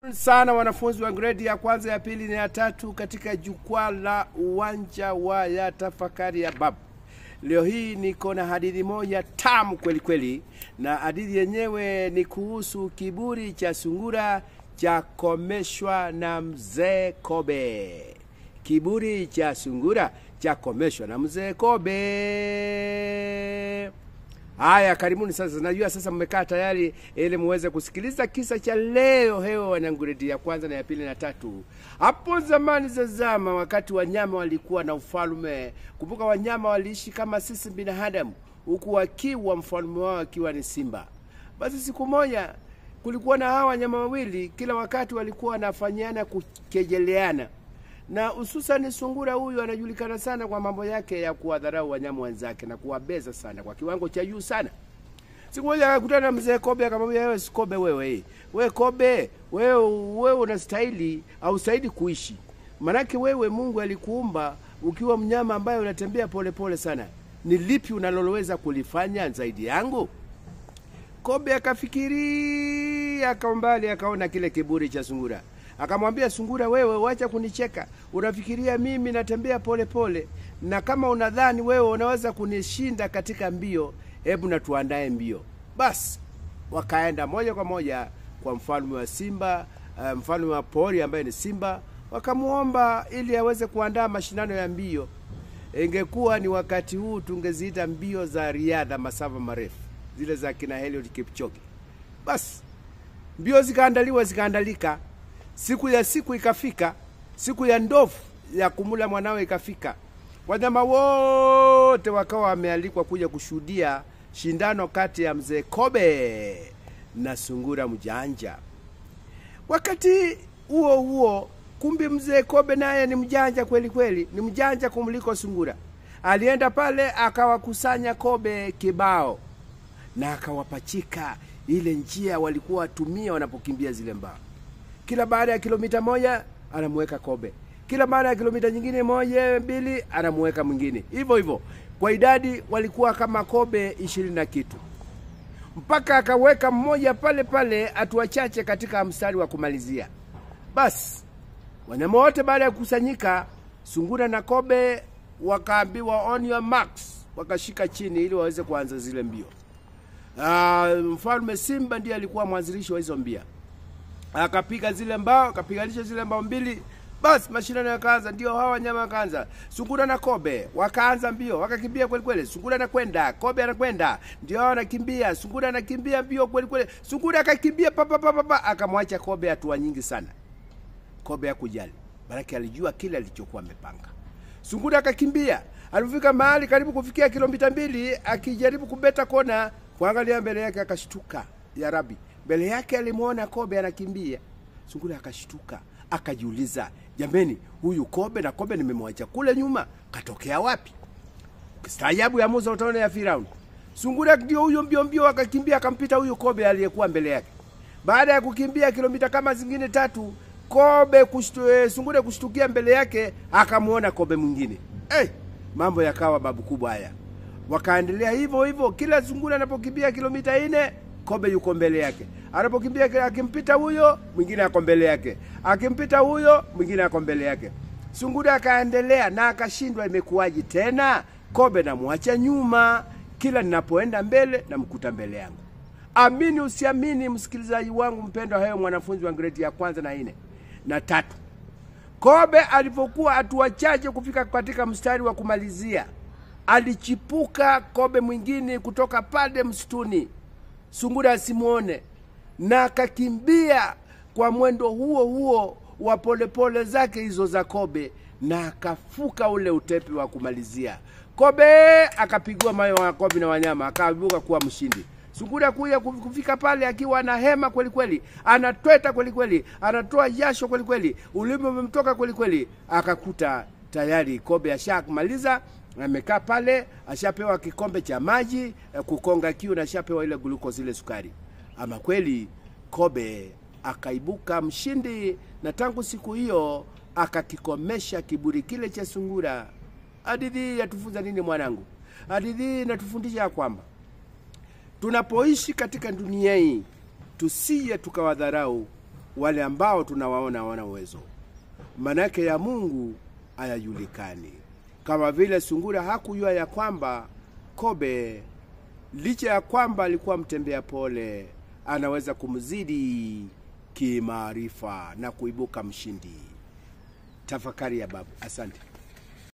sana wanafunzi wa gredi ya kwanza ya pili na ya tatu katika jukwaa la uwanja wa ya tafakari ya babu leo hii niko na hadithi moja tamu kweli kweli na hadithi yenyewe ni kuhusu kiburi cha sungura cha komeshwa na mzee kobe kiburi cha sungura cha komeshwa na mzee kobe Haya, karibuni sasa. Najua sasa mmekaa tayari ili muweze kusikiliza kisa cha leo. Hewa wananguredi ya kwanza na ya pili na tatu. Hapo zamani za zama, wakati wanyama walikuwa na ufalme. Kumbuka, wanyama waliishi kama sisi binadamu, huku wakiwa mfalme wao akiwa ni simba. Basi siku moja kulikuwa na hawa wanyama wawili, kila wakati walikuwa wanafanyana kukejeleana na hususani sungura huyu anajulikana sana kwa mambo yake ya kuwadharau wanyama wenzake na kuwabeza sana kwa kiwango cha juu sana. Siku moja akakutana na mzee Kobe akamwambia, wewe si Kobe wewe, we Kobe wewe, wewe unastahili au stahili kuishi, manake wewe Mungu alikuumba ukiwa mnyama ambaye unatembea polepole pole sana. Ni lipi unaloweza kulifanya zaidi yangu? Kobe akafikiri akaumbali, akaona kile kiburi cha sungura akamwambia sungura, wewe wacha kunicheka, unafikiria mimi natembea polepole pole, na kama unadhani wewe unaweza kunishinda katika mbio, hebu na tuandae mbio. Basi wakaenda moja kwa moja kwa mfalme wa simba, uh, mfalme wa pori ambaye ni simba, wakamwomba ili aweze kuandaa mashindano ya mbio. Ingekuwa ni wakati huu tungeziita mbio za riadha masafa marefu, zile za kina Eliud Kipchoge. Basi mbio zikaandaliwa, zikaandalika Siku ya siku ikafika, siku ya ndovu ya kumula mwanawe ikafika. Wanyama wote wakawa wamealikwa kuja kushuhudia shindano kati ya mzee Kobe na sungura mjanja. Wakati huo huo, kumbi mzee Kobe naye ni mjanja kweli kweli, ni mjanja kumliko sungura. Alienda pale akawakusanya kobe kibao na akawapachika ile njia walikuwa watumia wanapokimbia zile mbao kila baada ya kilomita moja anamuweka kobe, kila baada ya kilomita nyingine moja mbili anamuweka mwingine, hivyo hivyo. Kwa idadi walikuwa kama kobe ishirini na kitu, mpaka akaweka mmoja pale pale, hatua chache katika mstari wa kumalizia. Basi wanyama wote baada ya kukusanyika, sungura na kobe wakaambiwa on your marks, wakashika chini ili waweze kuanza zile mbio. Uh, mfalme Simba ndiye alikuwa mwanzilishi wa hizo mbia akapiga zile mbao akapiganisha zile mbao mbili basi mashindano yakaanza ndio hawa wanyama wakaanza sungura na kobe wakaanza mbio wakakimbia kweli kweli sungura anakwenda kobe anakwenda ndio hao anakimbia sungura anakimbia mbio kweli kweli sungura akakimbia papa papa papa akamwacha kobe hatua nyingi sana kobe hakujali baraki alijua kile alichokuwa amepanga sungura akakimbia alipofika mahali karibu kufikia kilomita mbili akijaribu kubeta kona kuangalia mbele yake akashtuka ya rabi mbele yake alimwona kobe anakimbia. Sungura akashtuka akajiuliza, jameni, huyu kobe na kobe nimemwacha kule nyuma, katokea wapi? Staajabu ya Musa utaona ya Firauni. Sungura ndio huyo mbio mbio akakimbia akampita huyu kobe aliyekuwa mbele yake. Baada ya kukimbia kilomita kama zingine tatu, kobe kushtu, eh, sungura kushtukia mbele yake akamwona kobe mwingine. Hey, mambo yakawa babu kubwa haya. Wakaendelea hivyo hivyo, kila sungura anapokimbia kilomita nne kobe yuko mbele yake. Anapokimbia akimpita huyo, mwingine ako mbele yake, akimpita huyo, mwingine ako mbele yake. Sungura akaendelea na akashindwa, imekuwaji tena? Kobe namwacha nyuma, kila ninapoenda mbele namkuta mbele yangu. Amini usiamini, msikilizaji wangu mpendwa, hayo mwanafunzi wa gredi ya kwanza na nne na tatu, kobe alipokuwa hatua chache kufika katika mstari wa kumalizia, alichipuka kobe mwingine kutoka pale msituni sungura asimwone na akakimbia kwa mwendo huo huo wa polepole zake hizo za kobe na akafuka ule utepe wa kumalizia kobe akapigwa mayo wa kobe na wanyama akaibuka kuwa mshindi sungura kuya kufika pale akiwa na hema kweli kweli anatweta kweli kweli anatoa jasho kweli kweli ulimi umemtoka kweli kweli akakuta tayari kobe ashamaliza amekaa pale, ashapewa kikombe cha maji kukonga kiu na ashapewa ile glucose, ile sukari. Ama kweli kobe akaibuka mshindi, na tangu siku hiyo akakikomesha kiburi kile cha sungura. Hadithi hii yatufunza nini mwanangu? Hadithi hii inatufundisha ya kwamba tunapoishi katika dunia hii tusije tukawadharau wale ambao tunawaona hawana uwezo. Manake ya Mungu hayajulikani, kama vile sungura hakujua ya kwamba kobe, licha ya kwamba alikuwa mtembea pole, anaweza kumzidi kimaarifa na kuibuka mshindi. Tafakari ya babu. Asante.